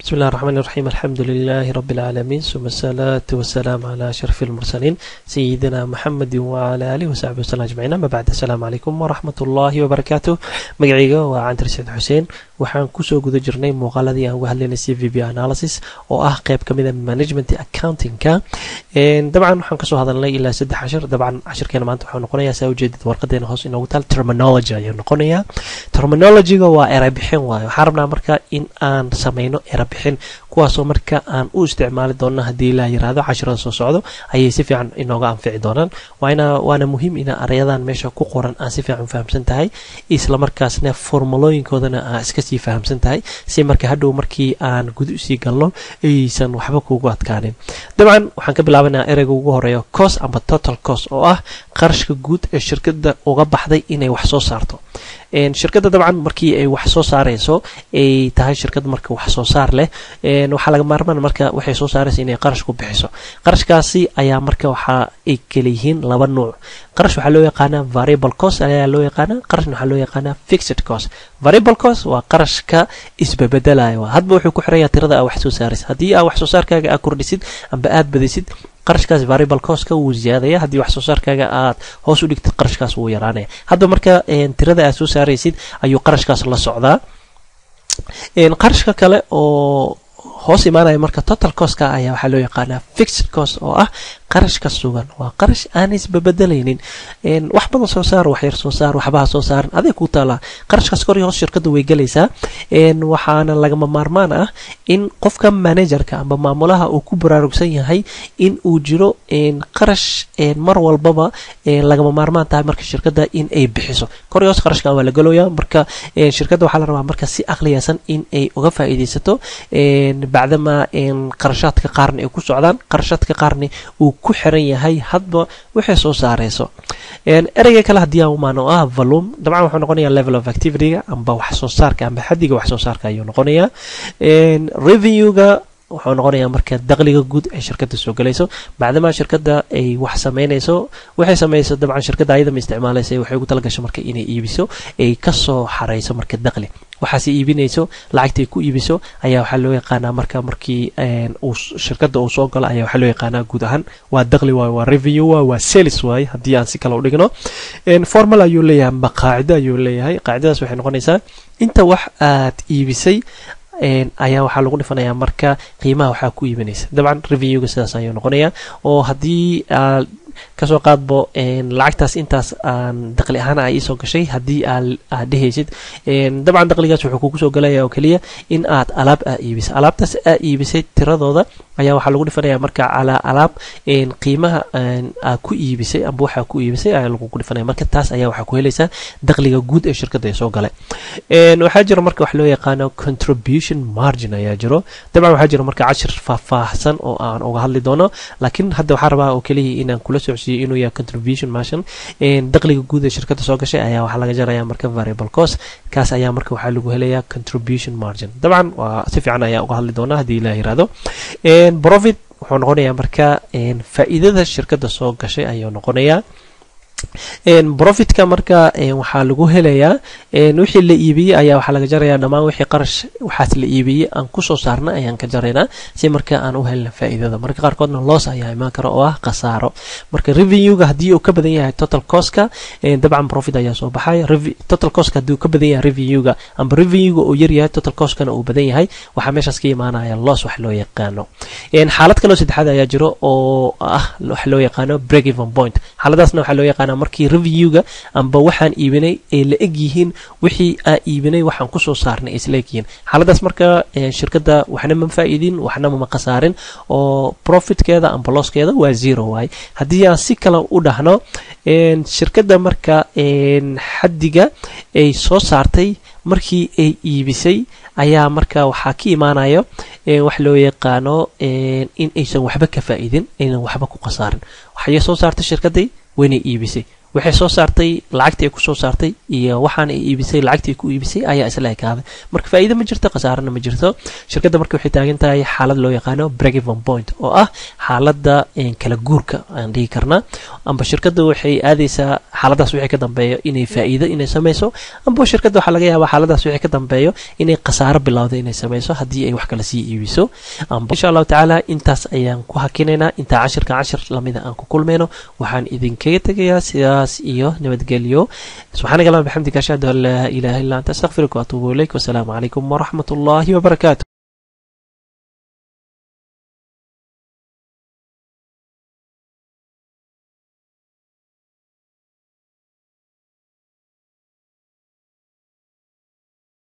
بسم الله الرحمن الرحيم الحمد لله رب العالمين ثم الصلاة والسلام على أشرف المرسلين سيدنا محمد وعلى آله وصحبه وسلم أجمعين أما بعد السلام عليكم ورحمة الله وبركاته مقعيقة وعنتر سيد حسين waxaan kusoo guda jirnay muuqaaladii aan uga hadlaynay c v b analysis oo ah qeyb ka mida management accountingka dabcan waxaan kasoo hadalnay ilaa saddex cashir dabcan cashirkeena maanta waxaa noqonayaa saa ujeedid warqadeena hoos inoogu taal terminology ayuu noqonayaa terminologyga waa erabixin waayo waxaan rabnaa marka in aan sameyno erabixin kuwaasoo marka aan u isticmaali doona haddii ilaa yiraahdo cashirada soo socdo ayay si fiican inooga anfici doonaan waana muhiim ina arayadan meesha ku qoran aan si fiican fahamsan tahay islamarkaasna formulooyinkoodana aan iska sii fahamsan tahay si marka hadhow markii aan guda usii galno aysan waxba kuugu adkaanin dabcan waxaan ka bilaabanaa ereyga ugu horeeya cos amba total cos oo ah qarashka guud ee shirkada uga baxday inay wax soo saarto shirkadda dabcan markii ay wax soo saarayso ay tahay shirkad marka wax soo saar leh waxaa laga maarmaan marka waxay soo saaraysa inay qarash ku bixiso qarashkaasi ayaa marka waxa ay kala yihiin laba nuuc qarash waxaa loo yaqaanaa variable cost ayaa loo yaqaanaa qarashna waxaa loo yaqaanaa fixed cost variable cost waa qarashka isbabedelayo hadba wuxuu ku xiraya tirada aa wax soo saaraysa haddii aa wax soo saarkaaga aa kordhisid amba aad badisid qarashkaas variable costka wuu ziyaadaya haddii wax soo saarkaaga aad hoos u dhigtid qarashkaas wuu yaraanaya hadba marka tirada aad soo saaraysid ayuu qarashkaas la socdaa qarashka kale oo hoos imaanaya marka total costka ayaa waxaa loo yaqaanaa fixed cost oo ah qarashka sugan waa qarash aan isbabedelaynin wax badan soo saar wax yar soo saar waxbaha soo saaran aday ku taalaa qarashkaas kor iyo hoos shirkadda way gelaysaa waxaana lagama maarmaan ah in qofka managerka amba maamulaha uu ku baraarugsan yahay in uu jiro qarash mar walbaba lagama maarmaan tahay marka shirkadda in ay bixiso kor iyo hoos qarashkan waa la galooyaa marka shirkadda waxaa la rabaa marka si aqliyaysan in ay uga faa'iidaysato bacdama qarashaadka qaarna ay ku socdaan qarashaadka qaarna uu ku xiran yahay hadba waxay soo saarayso ereyga kale haddii aan umaano ah volume dabcan wuxuu noqonayaa level of activityga amba wax soo saarka amba xaddiga wax soo saarka ayuu noqonayaa revenuega wuxuu noqonayaa marka daqliga guud ee shirkadda soo galayso bacdama shirkadda ay wax sameynayso waxay samayso dabcan shirkadda ayada ma isticmaalaysa waxay ugu talagasho marka inay iibiso ay kasoo xarayso marka daqli waxaase iibinayso lacagtay ku iibiso ayaa waxaa loo yaqaanaa marka markii uu shirkadda uu soo galo ayaa waxaa loo yaqaanaa guud ahaan waa daqli waaye waa revenue waaye waa sales waaye haddii aan si kale u dhigno formal ayuu leeyahay amba qaacido ayuu leeyahay qaacidadaas waxay noqonaysaa inta wax aad iibisay ayaa waxaa lagu dhifanayaa marka qiimaha waxaa ku iibinaysa dabcan revenuega sidaas ayuu noqonayaa oo haddii aad kasoo qaadbo lacagtaas intaas aan daqli ahaan a iisoo gashay haddii aad dhehaysid dabcan daqligaas wuxuu kugu soo galaya oo keliya in aad alaab aa iibisay alaabtaas aa iibisay tiradooda ayaa waxaa lagu dhifanaya marka calaa alaab qiimaha aa ku iibisay amba waxaa ku iibisay ayaa lagugu dhifanaya marka taas ayaa waxaa ku helaysaa daqliga guud ee shirkadda ee soo galay waxaa jira marka wax loo yaqaano contribution margin ayaa jiro dabcan waxaa jira marka cashir faahfaahsan oo aan uga hadli doono laakiin hadda waxaa rabaa oo keliya inaan kula socodsiiyo inuu yahay contribution margin daqliga guud ee shirkadda soo gashay ayaa waxaa laga jaraya marka variable cost kaas ayaa marka waxaa lagu helayaa contribution margin dabcan waa si fiican ayaa uga hadli doonaa haddii ilaah yiraahdo profit wuxuu noqonayaa marka faa'iidada shirkadda soo gashay ayuu noqonayaa profitka marka waxaa lagu helayaa wixii la iibiyey ayaa waxaa laga jarayaa dhammaan wixii qarash waxaas la iibiyey aan kusoo saarna ayaan ka jaraynaa si marka aan u helna faa'iidada marka qaarkoodna loos ayaa imaan kara oo ah khasaaro marka revenuega haddii uu ka badan yahay total costka dabcan profit ayaa soo baxaya total costka haddii uu ka badan yahay revenuega amba revenuega uu yar yahay total costkana uu badan yahay waxaa meeshaas ka imaanaya loss wax loo yaqaano xaalad kaloo saddexaad ayaa jiro oo ah wax loo yaqaano break even point xaaladaasna waxaa loo yaqaana markii revenuega amba waxaan iibinay ay la eg yihiin wixii aa iibinay waxaan kusoo saarnay ay isla eg yihiin xaaladaas marka shirkadda waxna ma faa'iidin waxna ma khasaarin oo profitkeeda amba losskeeda waa zero waaye haddii aan si kale u dhahno shirkadda marka xaddiga ay soo saartay markii ay iibisay ayaa marka waxaa ka imaanayo wax loo yaqaano in aysan waxba ka faa'iidin aynan waxba ku khasaarin waxay soo saartay shirkadday waynay iibisay waxay soo saartay lacagtii ay kusoo saartay iyo waxaan ay iibisay lacagtii ay ku iibisay ayaa isla ekaaday marka faa'iido ma jirto khasaarana ma jirto shirkadda marka waxay taagan tahay xaalad loo yaqaano breakeven point oo ah xaaladda kala guurka aan dhihi karnaa amba shirkadda waxay aadaysaa xaaladaas wixii ka dambeeyo inay faa'iido inay samayso amba shirkadda waxaa laga yaabaa xaaladaas wixii ka dambeeyo inay khasaaro bilowda inay samayso haddii ay wax kale sii iibiso amba insha allahu tacaala intaas ayaan ku hakinaynaa intaa cashirka cashir lamida aan ku kulmayno waxaan idinkaga tegayaa sidaas iyo nabadgelyo subxaanaka allahuma bixamdika ashhadu an laa ilaaha illa anta astaghfiruka waatuubu ilayk wasalaamu calaykum waraxmat ullahi wabarakaatu